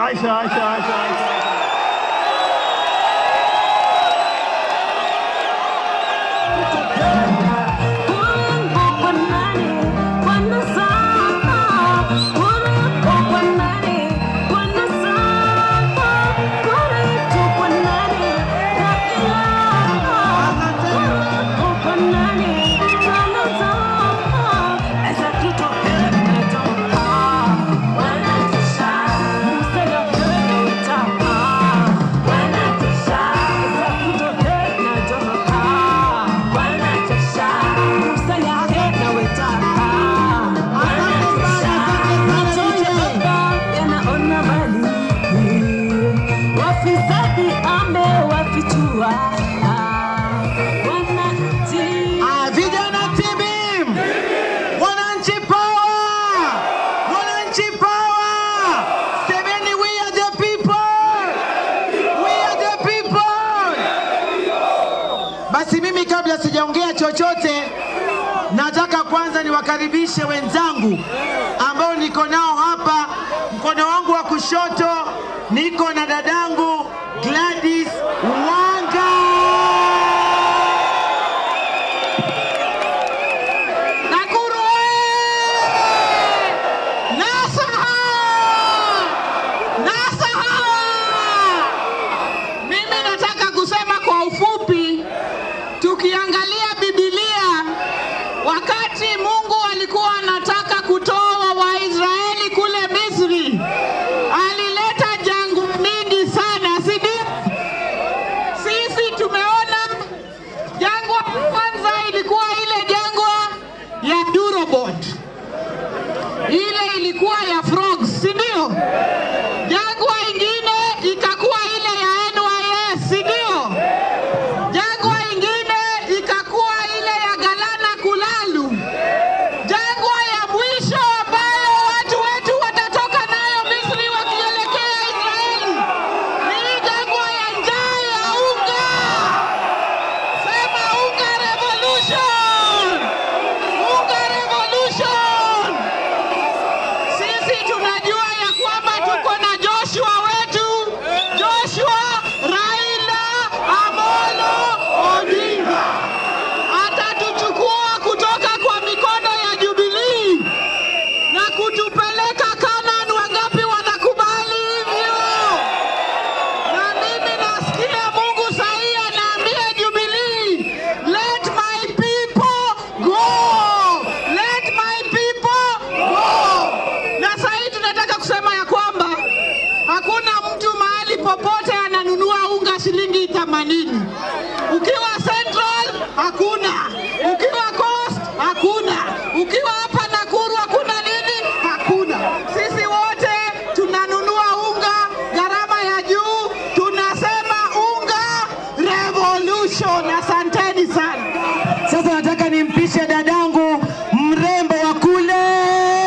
Aisha, Aisha, Aisha, Aisha. Wafisadi amewafichua wananchi Ah, vijana tibim, wananchi power, wananchi power, semeni we are the people, we are the people. Basi mimi kabla sijaongea chochote, nataka kwanza niwakaribishe wenzangu ambao niko nao hapa. Mkono wangu wa kushoto niko na dadangu Gladys Wanga. Nakuru oye! Nasaha! Nasaha! Mimi nataka kusema kwa ufupi, tukiangalia Biblia, wakati Mungu alikuwa anataka kutoa Waisraeli kule Misri, alileta jangwa mingi sana, si ndio? Sisi tumeona jangwa kwanza ilikuwa ile jangwa ya Durobot, ile ilikuwa ya frogs, si ndio? Jangwa ingine ikakuwa ile ya NYS, si ndio? Jangwa ingine ikakuwa ile ya Galana Kulalu. Jangwa ya mwisho ambayo watu wetu watatoka nayo Misri wakielekea Israeli ni hii jangwa ya njaa ya unga. Sema unga revolution! Unga revolution! Sisi tunajua ya kwamba tuko na Joshua wetu, Joshua Raila Amolo Odinga atatuchukua kutoka kwa mikono ya Jubilee na kutupeleka Kanaan. Wangapi wanakubali hivyo? Na mimi nasikia Mungu sahi anaambia Jubilee, let my people go, let my people go. Na sahi tunataka kusema ya kwamba hakuna mtu mahali popote ananunua unga shilingi 80. Ukiwa Central hakuna, ukiwa Coast hakuna, ukiwa hapa Nakuru hakuna nini, hakuna. Sisi wote tunanunua unga gharama ya juu, tunasema unga revolution. Asanteni sana. Sasa nataka nimpishe dadangu mrembo wa kule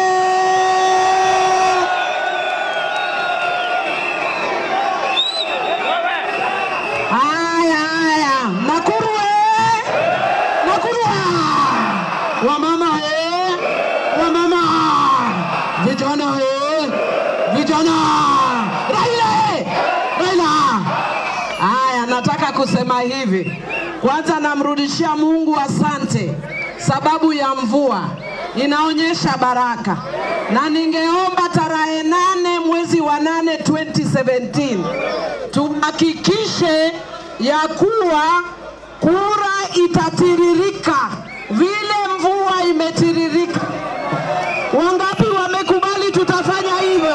Haya, haya, Nakuru eh! Nakuru ah! Wamama eh! Wamama! Vijana eh! Vijana! Raila eh! Raila! Haya, nataka kusema hivi. Kwanza namrudishia Mungu asante sababu ya mvua inaonyesha baraka, na ningeomba tarehe nane mwezi wa nane 2017 tuhakikishe ya kuwa kura itatiririka vile mvua imetiririka. Wangapi wamekubali tutafanya hivyo?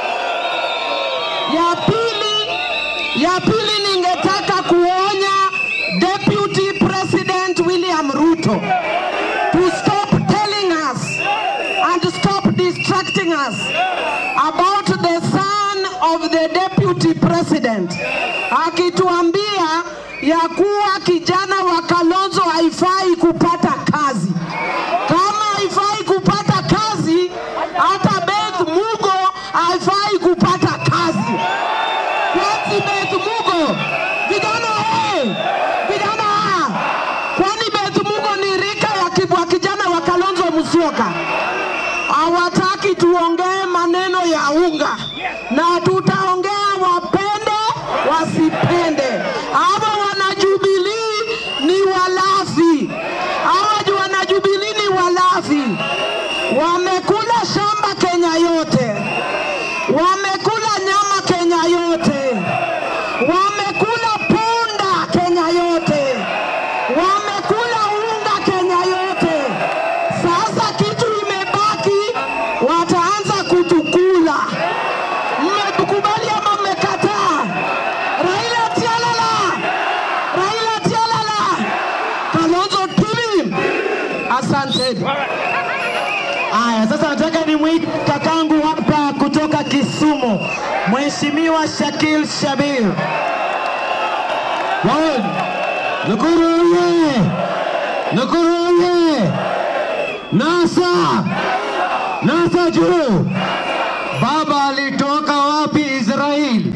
Ya pili, ya pili ningetaka kuonya Deputy President William Ruto to stop telling us and stop distracting us about the son of the deputy president akituambia ya kuwa kijana wa Kalonzo haifai kupata kazi. Kama haifai kupata kazi, hata Beth Mugo haifai kupata kazi. Kwani Beth Mugo, vijana hey, vijana, kwani Beth Mugo ni rika ya kibwa kijana wa Kalonzo Musyoka? hawataki tuongee maneno ya unga, na tutaongea wapende wasipende. Hawa wanajubilii ni walafi, hawa wanajubilii ni walafi, wamekula shamba Kenya yote, wamekula nyama Kenya yote, wamekula punda Kenya yote, wamekula unga Kenya yote. Sasa kitu imebaki, wataanza kutukula. Mmekubali ama mmekataa? Raila tialala, Raila tialala, Kalonzo Tuli. Asanteni. Haya, sasa nataka nimwite kakangu hapa kutoka Kisumu, Mheshimiwa Shakil Shabir. One. Nakuru oye! Nakuru oye! NASA! NASA juu! Baba alitoka wapi Israeli?